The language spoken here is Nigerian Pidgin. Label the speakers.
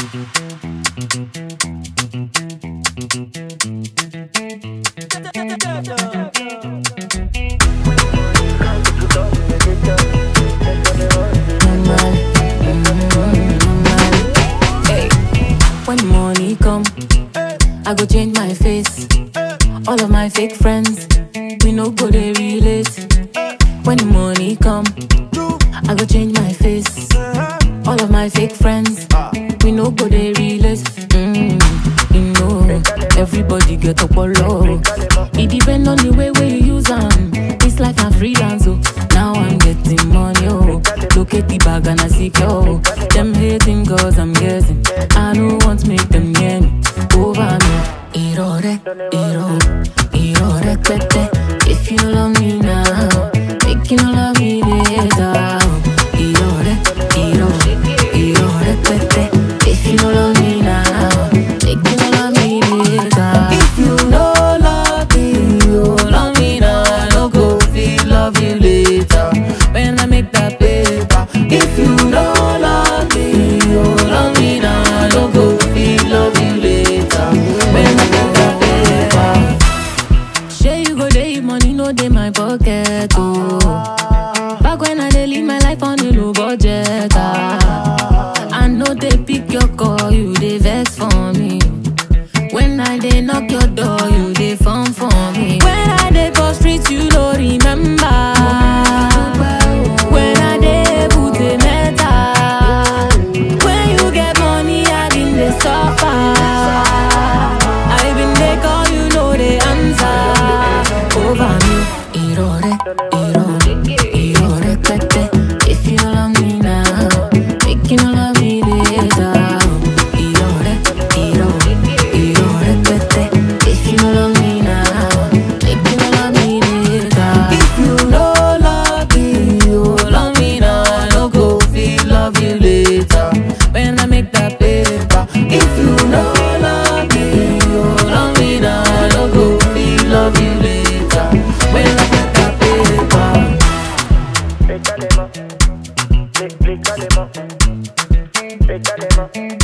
Speaker 1: normal, mm, normal. Hey, when money come, I go change my face. All of my fake friends, we no go they relate. When the money come, I go change my face. All of my fake friends, we no go they relate. Mm, you know, everybody get up low. It depend on the way where you use them. It's like I'm freelance, oh. Now I'm getting money, oh. Look at the bag and I see, oh. Them hating cause I'm guessing. I don't want to make them near me. Over me. Irore, iro, irore, pete. If you no love me now, make you no love me later. Irore, iro, irore, pete. If you no love me now, make you no love me later. If you no love me, you love me now. I no go feel love you later. When I make that paper. If you no love me, you love me now. I no go feel love you later. When I make that paper. Shey you go dey, money no dey my pocket, oh. Back when I dey live my life on a low budget, ah. I know they pick your call, you dey vex for me. When I dey knock your door, you dey phone for me. When I dey for street, you no remember. When I dey put a metal. When you get money, I been dey suffer. I been dey call, you know the answer. Over me, irore, irore, irore, pete. If you no love me now, make you no love me later. Irore, irore, irore, pete. If you no love me now, make you no love me later. If you no love me, you love me now. I no go feel love you later. When I make that paper. If you no love me, you love me now. I no go feel love you later. When I make that paper.
Speaker 2: Pétalement, pé- pétalement, pétalement,